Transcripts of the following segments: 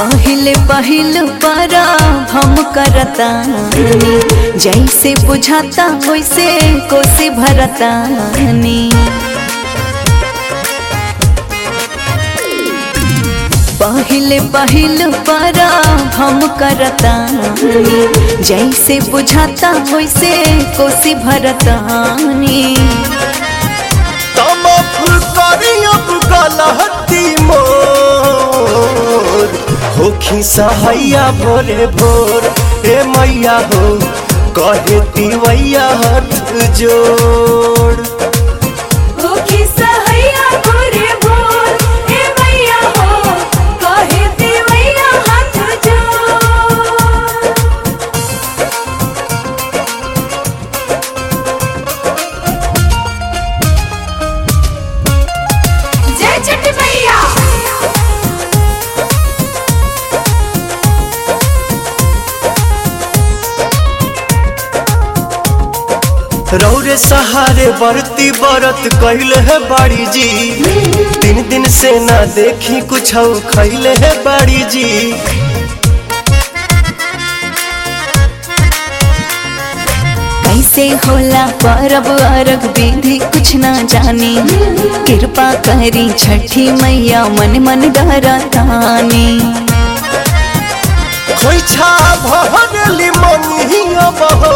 पहले पहिल परा हम करतानी जैसे बुझाता वैसे कोसी भरतानी पहले पहिल परा हम करतानी जैसे बुझाता वैसे कोसी भरतानी तम करी अब गलती मोर होखी सहैया भोरे भोर ए मैया हो कहे तिवैया हाथ जोड़ होखी सहैया भोरे भोर ए मैया हो कहे देवैया हाथ जोड़ जय छठ मैया रौरे सहारे बरती बरत कहले है बाड़ी जी तीन दिन से ना देखी कुछ खैले है बाड़ी जी कैसे होला परब अरग विधि कुछ ना जानी कृपा करी छठी मैया मन मन डरतानी खोइछा भरली मनिया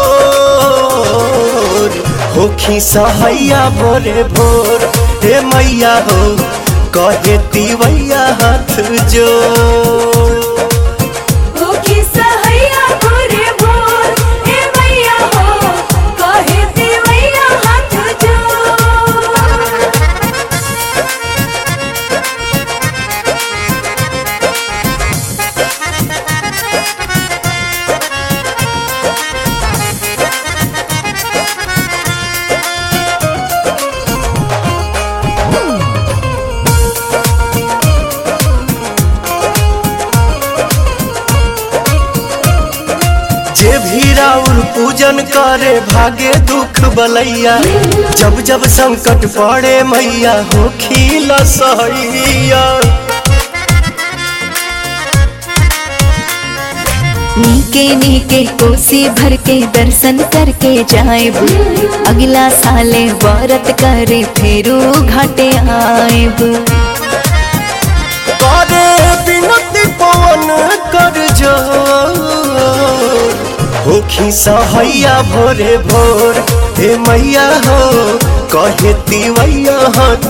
बहोर होखी सहैया भोरे भोर हे मैया हो कहे तिवैया हाथ जोड़ होखी सहैया भोरे भोर ए मैया हो कहे देवैया हाथ जोड़ जे भी राउर पूजन करे भागे दुख बलैया जब जब संकट पड़े मैया हो खीला सहैया नीके नीके कोसी भर के दर्शन करके जाएब अगला साले व्रत करे फेरू घाटे आएब करे बिनती पवन कर जोर होखी सहैया भोरे भोर हे मैया हो कहे तिवैया हाथ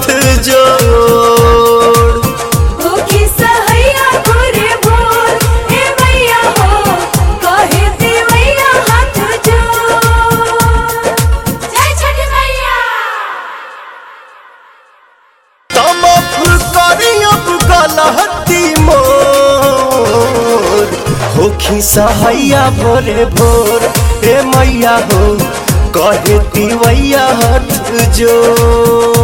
जोड़ होखी सहैया भोरे भोर ए मैया हो कहे देवैया हाथ जोड़ जय छठ मैया तम करी अब गलती मोर होखी सहैया भोरे भोर हे मैया हो कहे तिवैया हाथ जोड़